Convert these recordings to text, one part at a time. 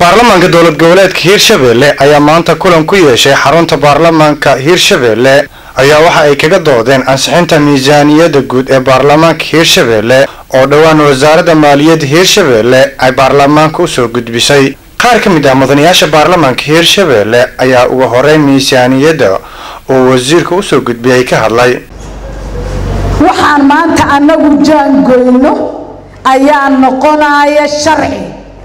baarlamaanka dowlad goboleedka hiirshabelle ayaa maanta kulan ku yeeshay xarunta baarlamaanka hiirshabelle ayaa waxa ay kaga doodeen ansixinta miisaaniyadda guud ee baarlamaanka hiirshabelle oo dhowaan wasaaradda maaliyadda hiirshabelle ay baarlamaanka usoo gudbisay qaar ka mid ah mudanayaasha baarlamaanka hiirshabelle ayaa uga horeyn miisaaniyadda oo wasiirka usoo gudbiyay ka hadlay waxaan maanta annagu jaangoyno ayaa noqonaya sharci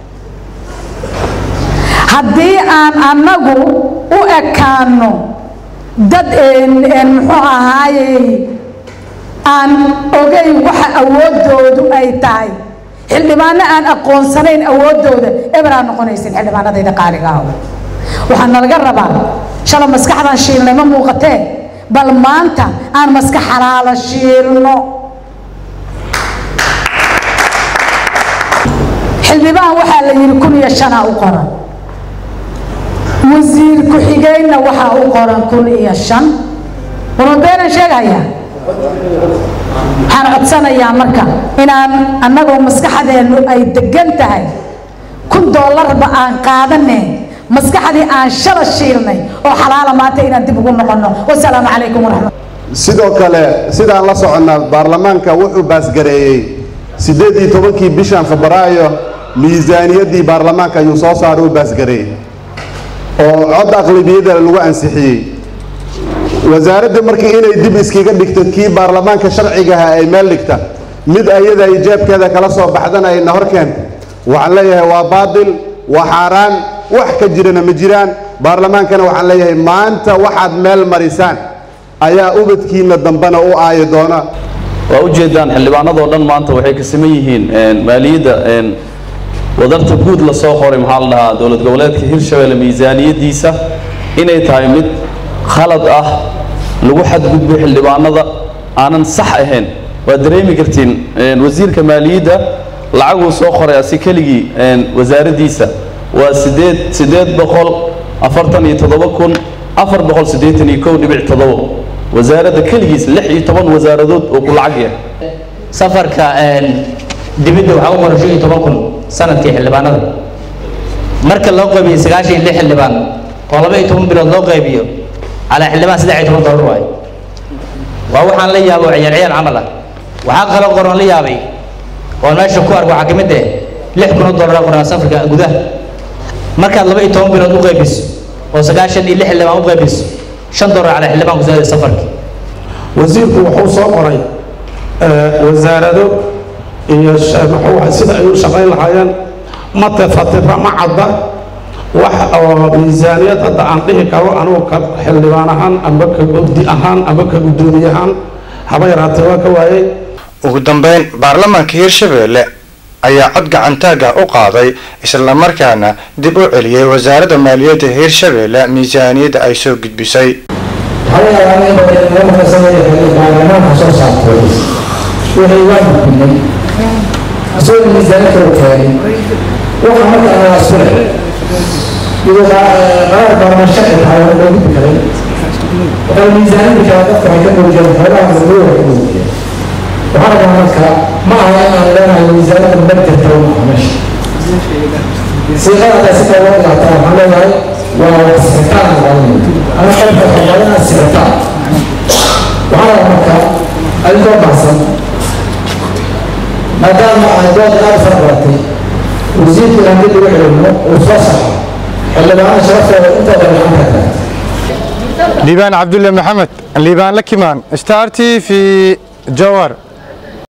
haddii aan annagu u ekaano dad muxuu ahaayey aan ogeyn waxa awoodoodu ay tahay xildhibaano aan aqoonsanayn awoodooda eberaa noqonaysin xildhibaanadayda qaaliga ah waxaa nalaga rabaa shala maskaxdan shiilnay ma muuqatee bal maanta aan maskax xalaalo shiilno xildhibaan waxaa la yidhi kun iyo shanaa u qoran wasiir ku-xigeenna waxaa u qoran kun iyo shan warmabeenan sheegayaa waxaan codsanayaa marka inaan annagoo maskaxdeennu ay degan tahay kun doolarba aan qaadaneen maskaxdii aan shala shiilnay oo xalaala maanta inaan dib ugu noqonno wasalaamu calaykum waraxmat sidoo kale sidaan la soconnaa baarlamaanka wuxuu baasgareeyey siddeed iyo tobankii bishan febraayo miisaaniyaddii baarlamaanka ayuu soo saaray u baasgareeyey oo cod aqlabiyada lagu ansixiyey wasaaradda markii inay dib iskaga dhigto kii baarlamaanka sharcigaha ay meel dhigta mid ayada ay jeebkeeda kala soo baxdana ayna hor keenta waxaan leeyahay waa baadil waa xaaraan wax ka jirana ma jiraan baarlamaankana waxaan leeyahay maanta waxaad meel marisaan ayaa ubadkiina dambena u aayi doona waa ujeedaan xildhibaanadoo dhan maanta waxay ka siman yihiin maaliyadda wadarta guud lasoo qoray maxaa la dhahaa dowlad goboleedka hirshabelle miisaaniyaddiisa inay tahay mid khalad ah lagu xadgudbay xildhibaanada aanan sax ahayn waad dareemi kartiin wasiirka maaliyadda lacaguu soo qoray asi keligii wasaaraddiisa waa sideed siddeed boqol afartan iyo toddoba kun afar boqol siddeetan iyo kow dhibic toddobo wasaaradda keligiis lix iyo toban wasaaradood oo ku lacag yahay safarka dibidda waxaa u qoran shan iyo toban kun sanadkii xildhibaanada marka loo qaybiyo sagaashan iyo lix xildhibaan oo laba iyo toban bilood loo qaybiyo calaa xildhibaan saddex iyo toban dollar waayo waa waxaan la yaabo ciyaar ciyaar camal ah waxaa kaloo qoran la yaabay oo meesha ku ark waxaa ka mid ah lix kun oo dollar qoran safarka gudaha markaad laba iyo toban bilood u qaybiso oo sagaashan iyo lix xildhibaan u qaybiso shan dollar calaa xildhibaan ku saada safarki wasiirku wuxuu soo qoray wasaarado iyo muxuu sida ay u shaqayn lahaayeen ma tefatira ma cadda wax oo miisaaniyad hadda aan dhihi karo anugu ka xildhibaan ahaan amba ka gobdi ahaan amba ka guddoomiye ahaan haba yaraatee waa ka waayey ugu dambeyn baarlamaanka hiirshabelle ayaa cod gacantaaga u qaaday islamarkaana dib u celiyey wasaaradda maaliyadda hiirshabelle miisaaniyadda ay soo gudbisay baarlamaanka soo saartay wixii waa gudbinay isagoo miisaaniyadka u keenay waxa marka aan asfile iyo qaar baarlamaan sharci tahay waa loo gudbi karay waxay miisaaniyadda kale dadka waxay ka muujiyeen xoolaha madow ay ka muujiyeen waxaa rabaa marka ma aha in aan leenahay miisaaniyadda ma jirta ma aha meesha siiqada si kale loo dhigaataa waxaan leeyahay waa sixitaan ama qofka xoolana sixitaan waxaa rabaa marka adigoo baxsan maadaama aan dood aad fara badatay wasiirka inaan dib ugu celino uu soo saxo xildhibaana sharaftooda intooda gacanta taagtay liibaan cabdulle maxamed liibaan lakimaan star t v jowar